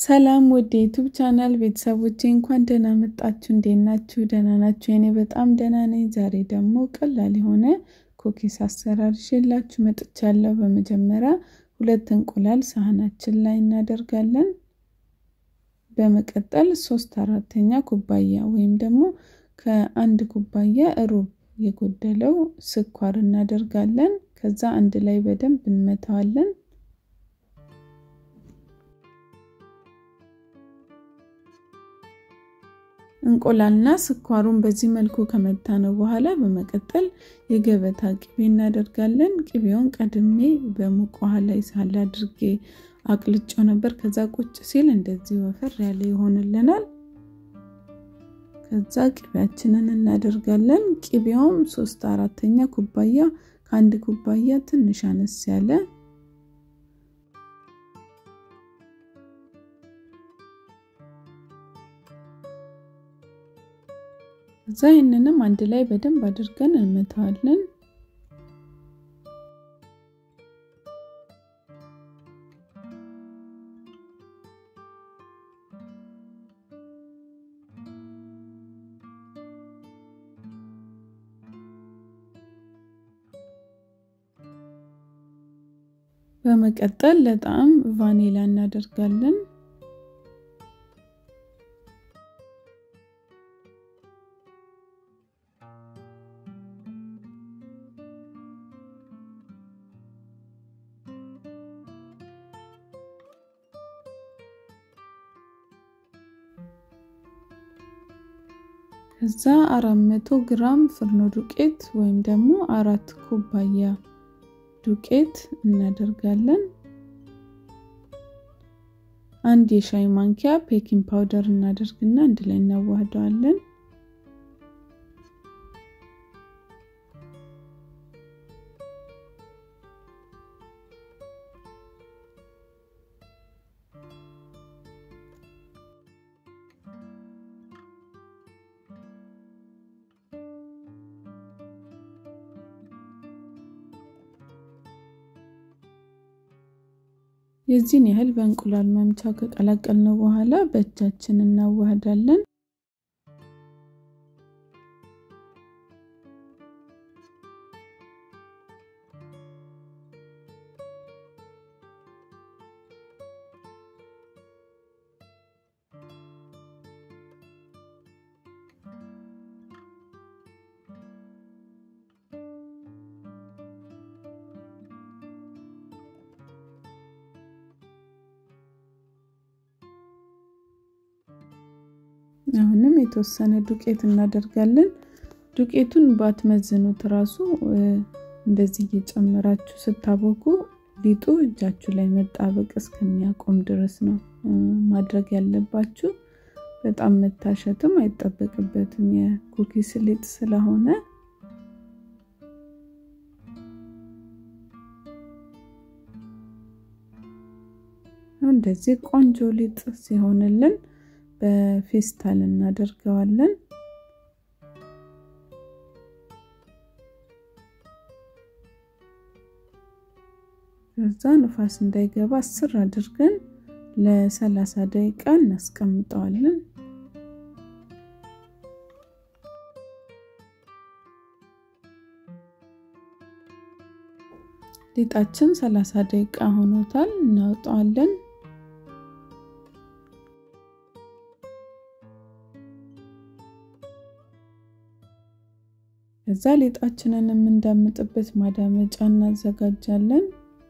ሰላም ውድ የዩቱብ ቻናል ቤተሰቦቼ እንኳን ደህና መጣችሁ። እንዴት ናችሁ? ደህና ናችሁ? እኔ በጣም ደህና ነኝ። ዛሬ ደግሞ ቀላል የሆነ ኩኪስ አሰራር ይዤላችሁ መጥቻለሁ። በመጀመሪያ ሁለት እንቁላል ሳህናችን ላይ እናደርጋለን። በመቀጠል ሶስት አራተኛ ኩባያ ወይም ደግሞ ከአንድ ኩባያ ሩብ የጎደለው ስኳር እናደርጋለን። ከዛ አንድ ላይ በደንብ እንመታዋለን። እንቁላልና ስኳሩን በዚህ መልኩ ከመታ ነው በኋላ በመቀጠል የገበታ ቅቤ እናደርጋለን። ቅቤውን ቀድሜ በሙቅ ውሃ ላይ ሳል አድርጌ አቅልጬው ነበር። ከዛ ቁጭ ሲል እንደዚህ ወፈር ያለ ይሆንልናል። ከዛ ቅቤያችንን እናደርጋለን። ቅቤውም ሶስት አራተኛ ኩባያ ከአንድ ኩባያ ትንሽ አነስ ያለ እዛ ይህንንም አንድ ላይ በደንብ አድርገን እንመታዋለን። በመቀጠል ለጣዕም ቫኒላ እናደርጋለን። ከዛ አራት መቶ ግራም ፍርኖ ዱቄት ወይም ደግሞ አራት ኩባያ ዱቄት እናደርጋለን። አንድ የሻይ ማንኪያ ቤኪንግ ፓውደር እናደርግና አንድ ላይ እናዋህደዋለን። የዚህን ያህል በእንቁላል መምቻ ከቀላቀልነው በኋላ በእጃችን እናዋህዳለን። አሁንም የተወሰነ ዱቄት እናደርጋለን። ዱቄቱን ባትመዝኑት ራሱ እንደዚህ እየጨመራችሁ ስታቦኩ ሊጡ እጃችሁ ላይ መጣበቅ እስከሚያቆም ድረስ ነው ማድረግ ያለባችሁ። በጣም መታሸትም አይጠበቅበትም የኩኪስ ሊጥ ስለሆነ እንደዚህ ቆንጆ ሊጥ ሲሆንልን በፌስታል እናደርገዋለን። ከዛ ንፋስ እንዳይገባ ስር አድርገን ለሰላሳ ደቂቃ እናስቀምጠዋለን። ሊጣችን ሰላሳ ደቂቃ ሆኖታል። እናወጣዋለን። ከዛ ሊጣችንን የምንዳምጥበት ማዳመጫ እናዘጋጃለን።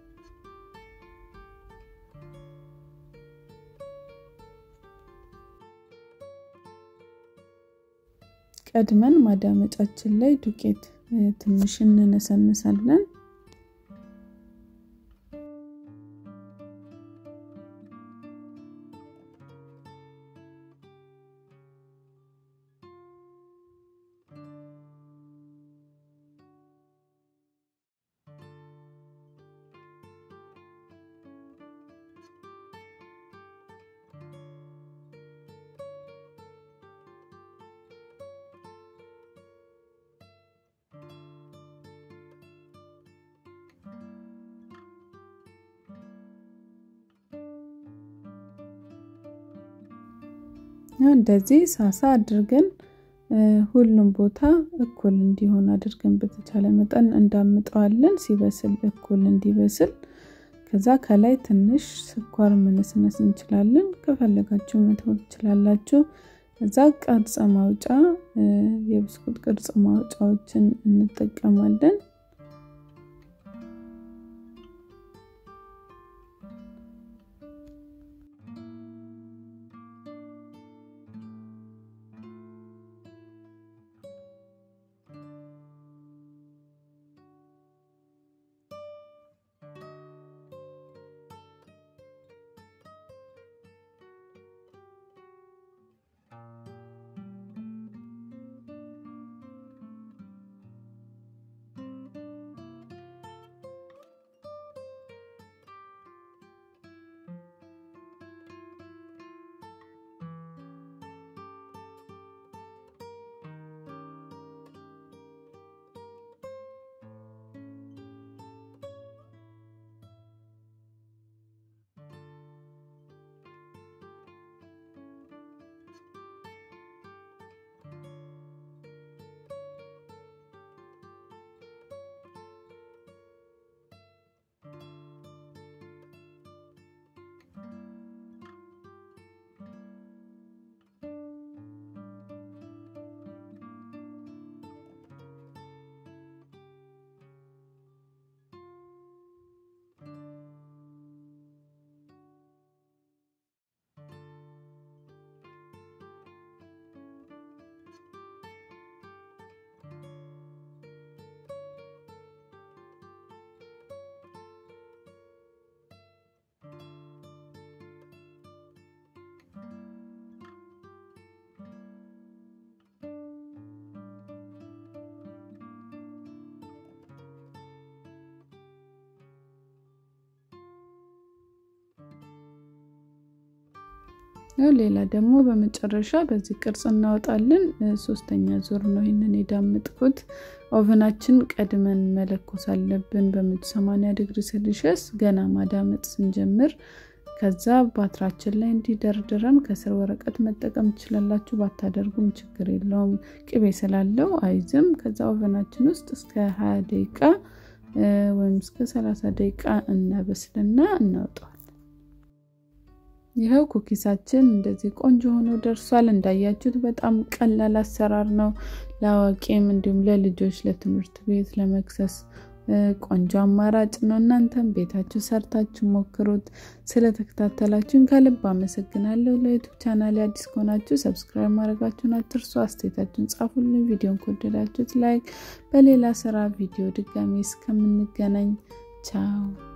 ቀድመን ማዳመጫችን ላይ ዱቄት ትንሽ እንነሰንሳለን። እንደዚህ ሳሳ አድርገን ሁሉም ቦታ እኩል እንዲሆን አድርገን በተቻለ መጠን እንዳምጠዋለን። ሲበስል እኩል እንዲበስል ከዛ ከላይ ትንሽ ስኳር መነስነስ እንችላለን። ከፈለጋችሁ መተው ትችላላችሁ። ከዛ ቅርጽ ማውጫ የብስኩት ቅርጽ ማውጫዎችን እንጠቀማለን። ሌላ ደግሞ በመጨረሻ በዚህ ቅርጽ እናወጣለን። ሶስተኛ ዙር ነው ይህንን የዳመጥኩት። ኦቨናችን ቀድመን መለኮስ አለብን በመቶ ሰማንያ ዲግሪ ሴልሺየስ ገና ማዳመጥ ስንጀምር። ከዛ ባትራችን ላይ እንዲደርድረን ከስር ወረቀት መጠቀም ትችላላችሁ። ባታደርጉም ችግር የለውም ቅቤ ስላለው አይዝም። ከዛ ኦቨናችን ውስጥ እስከ ሀያ ደቂቃ ወይም እስከ ሰላሳ ደቂቃ እናበስልና እናውጠዋል። ይኸው ኩኪሳችን እንደዚህ ቆንጆ ሆኖ ደርሷል። እንዳያችሁት በጣም ቀላል አሰራር ነው። ለአዋቂም እንዲሁም ለልጆች ለትምህርት ቤት ለመክሰስ ቆንጆ አማራጭ ነው። እናንተም ቤታችሁ ሰርታችሁ ሞክሩት። ስለተከታተላችሁን ከልብ አመሰግናለሁ። ለዩቱብ ቻናል አዲስ ከሆናችሁ ሰብስክራይብ ማድረጋችሁን አትርሱ። አስተያየታችሁን ጻፉልን። ቪዲዮን ከወደዳችሁት ላይክ። በሌላ ስራ ቪዲዮ ድጋሚ እስከምንገናኝ ቻው።